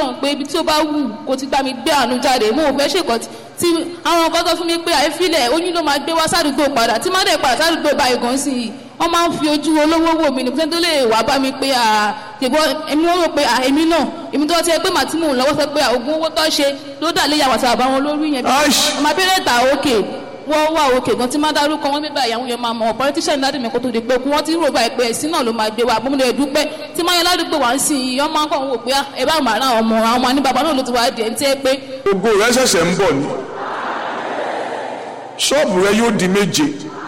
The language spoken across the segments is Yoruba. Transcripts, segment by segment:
ọlọ́run pé ibi tí ó bá wù kó ti gbá mi gbé àánú jáde mo ò fẹ́ ṣèkọ́ tí àwọn nǹkan tó fún mi pé àìfilẹ̀ oyún ló máa gbé wá sádùúgbò padà tí má dẹ̀ padà sádùúgbò báyìí gan sí i wọ́n máa ń fi ojú olówó wò mí ní pé tó lè wá bá mi pé àtẹ̀gbọ́ èmi wọ́n rò pé èmi náà èmi tó ti ẹ pé màá tí mò ń lọ́wọ́ sọ pé ògùn owó tó ṣe ló dà lé yàwó àtàwọn àwọn olórí yẹn bí ọmọ abẹ́rẹ́ ta òkè wọ́n wà òkè gan tí má dárúkọ wọn bíbá ìyàwó yẹn máa mọ̀ politician dáàdì mi kó tó di pé kú wọ́n ti rò báyìí pé ẹ̀sìn náà ló máa gbé wa bómi lè dúpẹ́ tí máa yẹn ládùúgbò wá ń sìn yìí ọmọ akọ̀ ń wò pé ẹ bá màá rán àwọn ọmọ àwọn ọmọ ní bàbá náà ló ti wá di ẹ̀ ń tẹ́ pé. ògo rẹ ṣẹ̀ṣẹ̀ ń bọ̀ ni ṣọ́ọ̀bù rẹ yóò di méje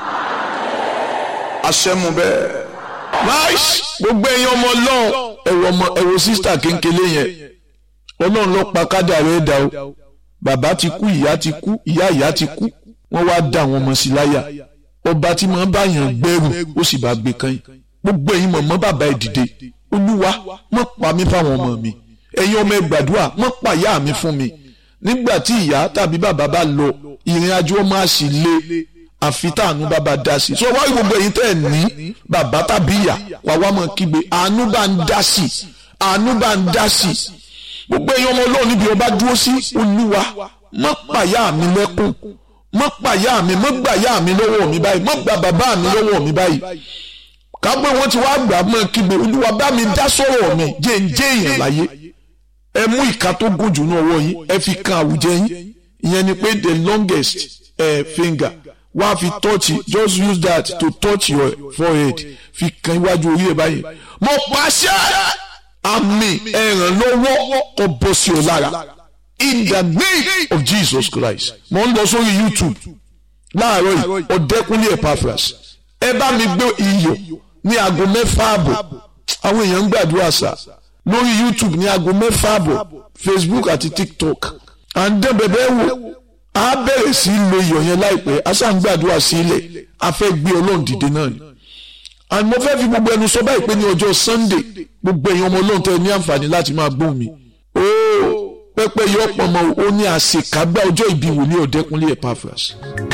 àṣẹmu bẹ́ẹ̀. nice gbogbo ẹ̀yin ọmọ ọlọ́run ẹ̀rọ ọmọ ẹ̀rọ sísítà kéńkélé yẹn ọlọ́run ló pa kádà rẹ̀ dà o bàbá ti kú ìyá ti kú ìyá ìyá ti kú wọ́n wá dá àwọn ọmọ sí láyà ọba tí máa ń bá yàn gbẹ́rù ó sì bá gbé kan yìí gbogbo ẹ̀yin mọ̀mọ́ bàbá ẹ̀ dìde olúwa mọ̀ pa mí fáwọn ọmọ mi ẹ̀yin ọmọ ẹ̀ gbàdúrà mọ̀ pa ìyá mi fún mi nígbà tí ìyá tàbí bàbá bá lọ ìrìn àjò ọmọ àṣì lé àfi táànú bàbá dá sí so wáyé gbogbo ẹ̀yin tẹ́ ẹ̀ ní bàbá tàbí ìyá wà wá mọ̀ kígbe àánú bá ń dá sí àánú bá ń dá sí gbogbo ẹ̀yin ọmọ ọlọ́run níbi ọba dúró sí olúwa mọ̀ pàyà mi lẹ́kùn mọ̀ pàyà mi mọ̀ gbàyà mi lọ́wọ́ mi báyìí mọ̀ gbà bàbá mi lọ́wọ́ mi báyìí kápẹ́ wọn ti wá gbà mọ́ kígbe olúwa bá mi dá sọ̀rọ̀ mi jẹ́ ń jẹ́ èèyàn láyé ẹ mú ìka tó gùn jù ní ọwọ́ yín ẹ fi kan àwùjẹ yín ìyẹn ni pé the longest uh, finger wá fi touch just use that to touch your forehead fi kan iwájú orí ẹ báyìí mo pàṣẹ àmì ẹ̀rànlọ́wọ́ kó bọ́ sí ọ lára in the name of Jesus Christ mo ń lọ sórí YouTube láàárọ̀ yìí ọ̀dẹ́kunlé Epaphras ẹ bá mi gbé iyọ̀ ní aago mẹ́fà àbọ̀ àwọn èèyàn ń gbàdúrà sá lórí YouTube ní aago mẹ́fà àbọ̀ Facebook àti TikTok à ń dán bẹ̀bẹ̀ wò á bẹ̀rẹ̀ sí í lo iyọ̀ yẹn láìpẹ́ a ṣáà ń gbàdúrà sí ilẹ̀ a fẹ́ gbé ọlọ́run dìde náà ni and mo fẹ́ fi gbogbo ẹnu sọ báyìí pé ní ọjọ́ Sunday gbogbo èèyàn ọmọ ọlọ́run tẹ́ ní àǹfààní láti máa gbóhùn mi ooo pẹ́pẹ́ yọ ọ̀pọ̀ ọmọ ó ní àṣekágbá ọjọ́ ìbí wòlíì ọ̀dẹ́kunlé Epaphras